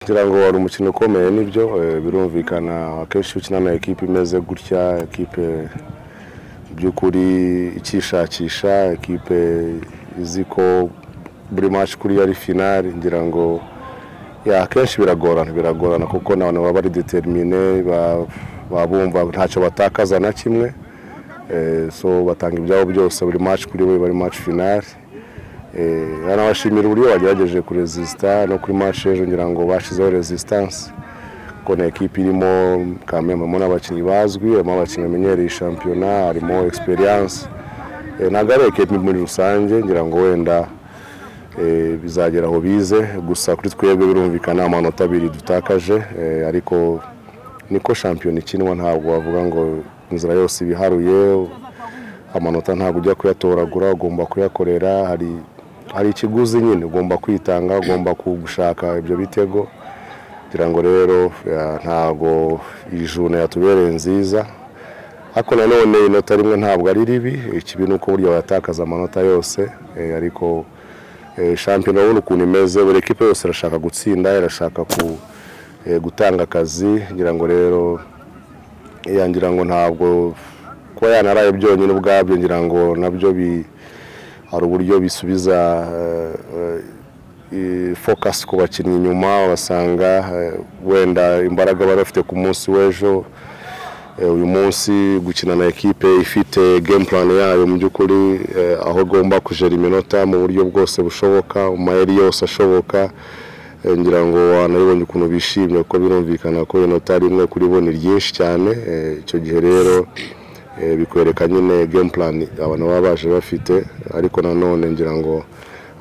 ngira ngo wari umukino ukomeye nibyo eh, birumvikana akenshi iyo ukina na ekipe imeze gutya ekipe mu by'ukuri ikishakisha ekipe izi ko buri match kuri ari finale ngira ngo ya akenshi biragorana biragorana kuko n'abantu baba bari determine ba- baba bumva ntacyo batakaza na kimwe Eh, so batanga ibyabo byose buri match kuri we bari match finale Eh, anabashimira uburyo bagerageje kuresisita no kuri match ejo ngira ngo bashyizeho resistance kuko ni ekipi irimo kamemamo n'abakinnyi bazwi harimo abakinnyi bamenyereye shampiyona harimo experience Eh, ntabwo ari ekipi muri rusange ngira ngo wenda eh, bizagera aho bize gusa kuri twebwe birumvikana amanota abiri dutakaje eh, ariko niko shampiyona ikinwa ntabwo wavuga ngo inzira yose ibiharuye amanota ntabwo ujya kuyatoragura ugomba kuyakorera hari hari ikiguzi nyine ugomba kwitanga ugomba ku- gushaka ibyo bitego kugira ngo rero ya, ntabwo iyi juna yatubereye nziza ariko nanone inota rimwe ntabwo ari ribi ikibi ni uko burya bayatakaza amanota yose eh, ariko eh, shampiyona urabona ukuntu imeze buri ekipe yose irashaka gutsinda irashaka ku eh, gutanga akazi ngira ngo rero ya ngira ngo ntabwo kuba yanaraye byonyine ubwabyo ngira ngo nabyo bi hari uburyo bisubiza eh, eh, i- focus ku bakinnyi inyuma basanga eh, wenda imbaraga bari bafite ku munsi w'ejo eh, uyu munsi gukina na ekipe ifite game plan yayo mu by'ukuri eh, aho igomba kujera iminota mu buryo bwose bushoboka mu mayeri yose ashoboka Eh, ngira ngo wanabibonye ukuntu bishimye kuko birumvikana ko inota rimwe kuri bo ni ryinshi cyane Eh, icyo gihe rero eh, bikwereka nyine game plan abantu baba baje bafite ariko nanone ngira ngo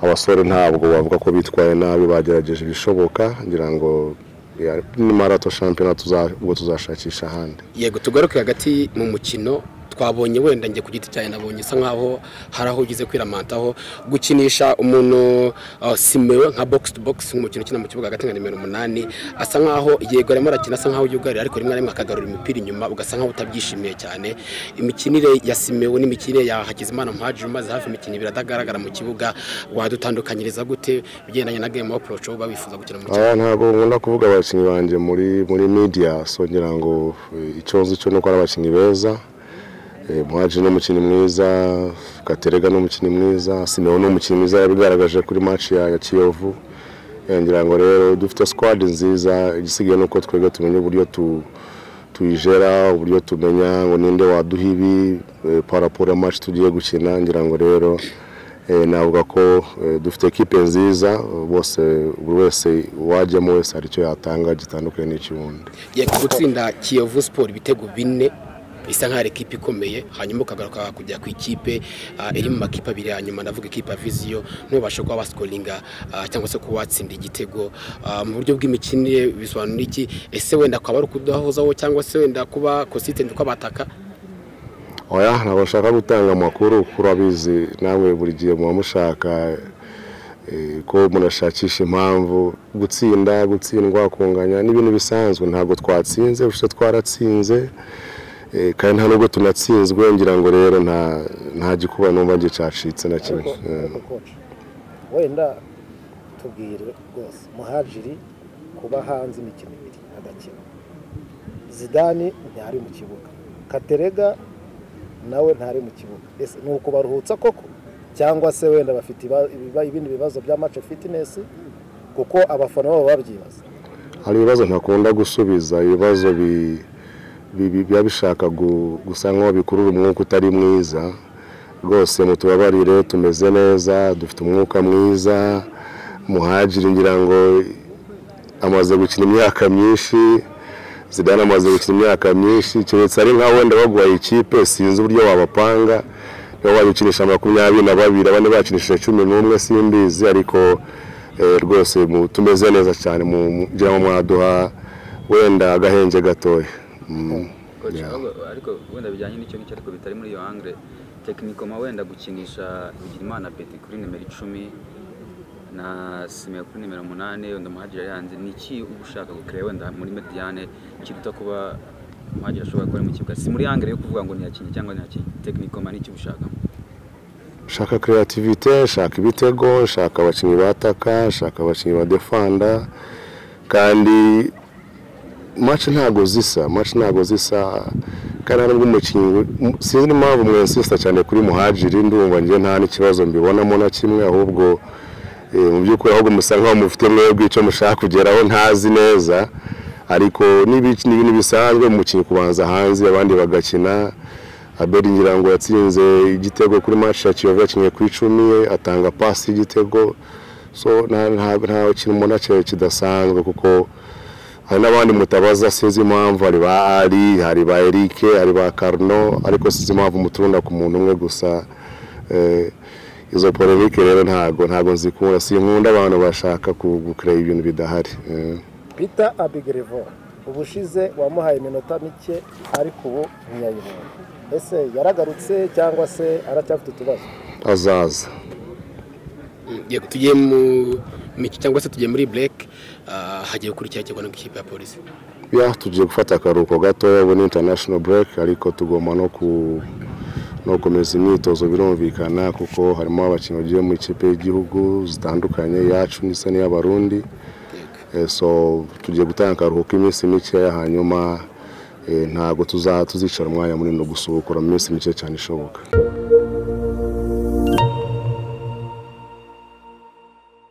abasore ntabwo bavuga ko bitwaye nabi bagerageje ibishoboka ngira ngo ya- nimara to shampiyona tuza- ubwo tuzashakisha ahandi yego tugaruke hagati mu mukino twabonye wenda njye ku giti cyanjye nabonye isa nkaho hari aho ugize kwiramantaho gukinisha umuntu uh, simewe nka box to box nk'umukino ukina mu kibuga hagati nka nimero umunani asa nkaho yego arimo arakina asa nkaho yugarira ariko rimwe na rimwe akagarura imipira inyuma ugasa nkaho utabyishimiye cyane imikinire ya simewe nimikinire ya hakizimana muhajiri umaze hafi imikino ibiri atagaragara mu kibuga wadutandukanyiriza gute bigendanye na game approach uba wifuza gukina mu kibuga aya ntabwo nkunda kuvuga abakinnyi banjye muri muri media so ngira ngo eh, icyo nzi cyo ni uko ari abakinnyi beza Eh, muhaji ni umukinnyi mwiza katerega ni umukinnyi mwiza simewo ni umukinnyi mwiza yabigaragaje kuri match ya, ya kiyovu Eh, ngira ngo rero dufite squad nziza igisigaye ni uko twebwe tumenya uburyo tu tuyijera uburyo tumenya ngo ninde waduha ibi eh, paraporo ya match tugiye gukina ngira ngo rero eh, navuga ko eh, dufite ekipe nziza bose buri wese uwajyamo wese hari icyo yatanga gitandukanye n'icy'uwundi yego gutsinda kiyovu siporo ibitego bine bisa nk'aho ari ikipe ikomeye hanyuma ukagaruka kujya ku ikipe ah, iri mu makipe abiri ya nyuma ndavuga ikipe ya viziyo ntubashe kuba wasikoringa ah, cyangwa se kuba watsinda igitego Ah, mu buryo bw'imikinire bisobanura iki ese wenda akaba ari ukudahozaho cyangwa se wenda kuba konsitenti kw'abataka oya ntabwo nshaka gutanga amakuru kuko urabizi namwe buri gihe muba mushaka eh, ko munashakisha impamvu gutsinda gutsindwa kunganya ni ibintu bisanzwe ntabwo twatsinze gusa twaratsinze eh, kandi nta nubwo tunatsinzwe ngira ngo rero nta nta gikuba numva nge cyacitse na kimwe Eh. ariko koci wenda tubwire rwose muhajiri kuba hanze imikino ibiri adakina zidani ntari mu kibuga katerega nawe ntari mu kibuga ese ni ukubaruhutsa koko cyangwa se wenda bafite iba- ibiba- ibindi bibazo bya mace fitinesi kuko abafana babo babyibaza hari ibibazo ntakunda gusubiza ibibazo bi- bi- bi- biba bishaka gu- gusa nk'aho bikurura umwuka utari mwiza rwose mutubabarire tumeze neza dufite umwuka mwiza muhagire ngira ngo amaze gukina imyaka myinshi zidane amaze gukina imyaka myinshi keretse ari nka wenda baguhaye ikipe sinzi uburyo wabapanga niba wayikinisha makumyabiri na babiri abandi bakinishije cumi n'umwe simbizi ariko eh, rwose mu- tumeze neza cyane mu- mu- ngira ngo mwaduha wenda agahenge gatoya Mm. Coach, Yeah. ahubwo ariko wenda bijyanye n'icyo ngicyo ariko bitari muri iyo angre tekinikoma wenda gukinisha bigirimana beti kuri nimero icumi na sime kuri nimero umunani wenda umuhagiri ari hanze ni iki uba ushaka gukira wenda muri mediane kiruta kuba umuhagiri ashobora gukora mu kibuga si muri angre yo kuvuga ngo ntiyakinnye cyangwa ntiyakinnye tekinikoma ni iki uba ushaka shaka creativite shaka ibitego shaka abakinnyi bataka shaka abakinnyi badefanda kandi match ntago zisa match ntago zisa kandi hari n'umukinnyi sinzi impamvu mwensista cyane kuri muhajiri ndumva njye nta n'ikibazo mbibonamo na kimwe ahubwo eh, mu by'ukuri ahubwo musa nkaho mufite mwebwe icyo mushaka kugeraho ntazi neza ariko n'ibiki ni ibintu bisanzwe umukinnyi kubanza hanze abandi bagakina abeli ngira ngo yatsinze igitego kuri match ya kiyovu yakinnye ku icumi atanga pasi y'igitego so nta- nta- nta kintu umuntu aciye kidasanzwe kuko hari n'abandi mutabaza sinzi impamvu hari ba ari hari ba eric hari ba karno ariko sinzi impamvu muturunda ku muntu umwe gusa eh, izo polemike rero ntago ntago nzikunda sinkunda abantu bashaka ku- gukora ibintu bidahari eh. peter abigerevo ubushize wamuhaye iminota mike ariko ubu ntiyayibonye ese yaragarutse cyangwa se aracyafite utubazo azaza Tugiye- tugiye mu mikino cyangwa se tugiye muri break ah, hagiye gukurikira kirwana n'ikipe ya polisi ya tugiye gufata akaruhuko gatoya ubu ni international break ariko tugomba no ku no gukomeza imyitozo birumvikana kuko harimo abakinnyi bagiye mu ikipe y'igihugu zitandukanye yacu ndetse n'iy'abarundi Eh, so tugiye gutanga akaruhuko iminsi mikeya hanyuma eh, ntabwo tuza tuzicara umwanya munini no gusubukura mu minsi mike cyane ishoboka